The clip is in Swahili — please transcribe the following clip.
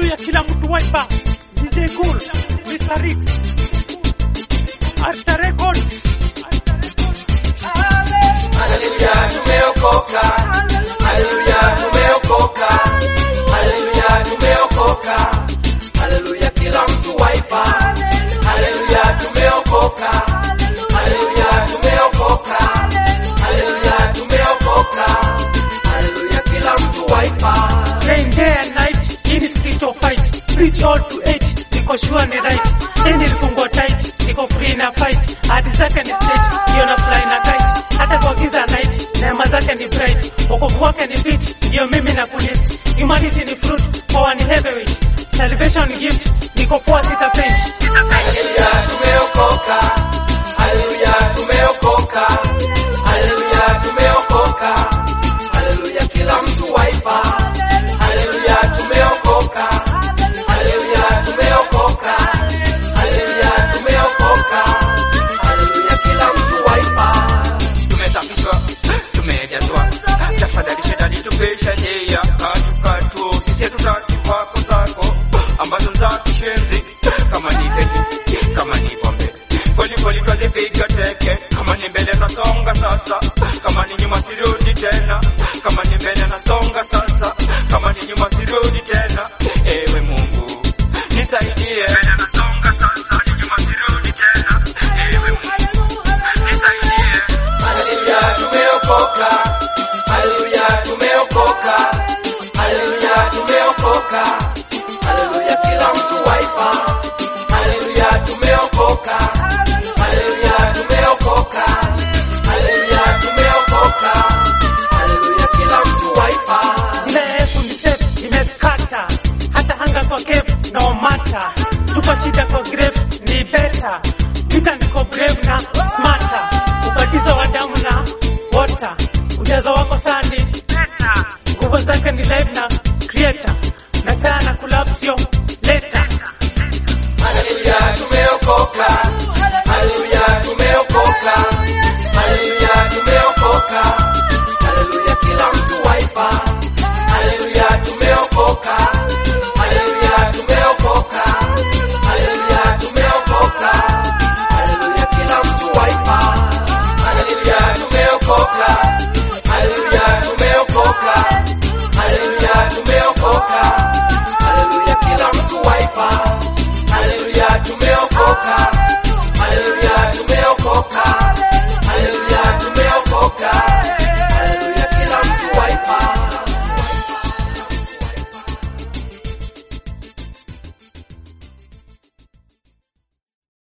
Haleluya, kila mtu waipa. DJ Cool, Mr. Rix, Arta Records. Haleluya, tumeokoka. Haleluya, tumeokoka. Haleluya, tumeokoka. Haleluya, kila mtu waipa. Haleluya, tumeokoka. Haleluya, tumeokoka. Haleluya, tumeokoka. Haleluya, kila mtu waipa. Rain day and night, hii ni spiritual fight. Preach all to eight, niko sure ni right. Chain ilifungwa tight, niko free na fight. Hadi zake ni straight, hiyo na fly na kite. Hata kwa giza night, neema zake ni bright. Wokovu wake ni beat, hiyo mimi na kulift. Humanity ni fruit, power ni heavyweight. Salvation ni gift, niko poa sita faint. Haleluya, tumeokoka. Haleluya, tumeokoka. Haleluya, tumeokoka. Haleluya, kila mtu waipa. Haleluya, tumeokoka. Haleluya, tumeokoka. Haleluya, tumeokoka. Haleluya, kila mtu waipa. tumesafishwa tumejazwa tafadhali shetani tupisha njia katukatu sisi hatutaki kwako zako ambazo za kishenzi kama ni keki kama ni pombe kwelikweli twazipiga teke kama ni mbele nasonga sasa kama ni nyuma sirudi tena kama ni mbele nasonga sasa kama ni nyuma sirudi tena ewe mungu nisaidie mbele nasonga sasa ni nyuma sirudi tena ewe mungu nisaidie Haleluya, tumeokoka. Haleluya, tumeokoka. Haleluya, tumeokoka. Haleluya, kila mtu waipa. Haleluya, tumeokoka. Haleluya, tumeokoka. Haleluya, tumeokoka. Haleluya, kila mtu waipa. Ile elfu ni safe, imeskata. Hata hanga kwa cave, no matter. Tupa shida kwa grave, ni better. Vita niko brave na smarter. Ubatizo wa damu na water. Ujazo wako sani, better. Nguvu zake ni live na creator. Na sana collapse yo later. Haleluya, tumeokoka.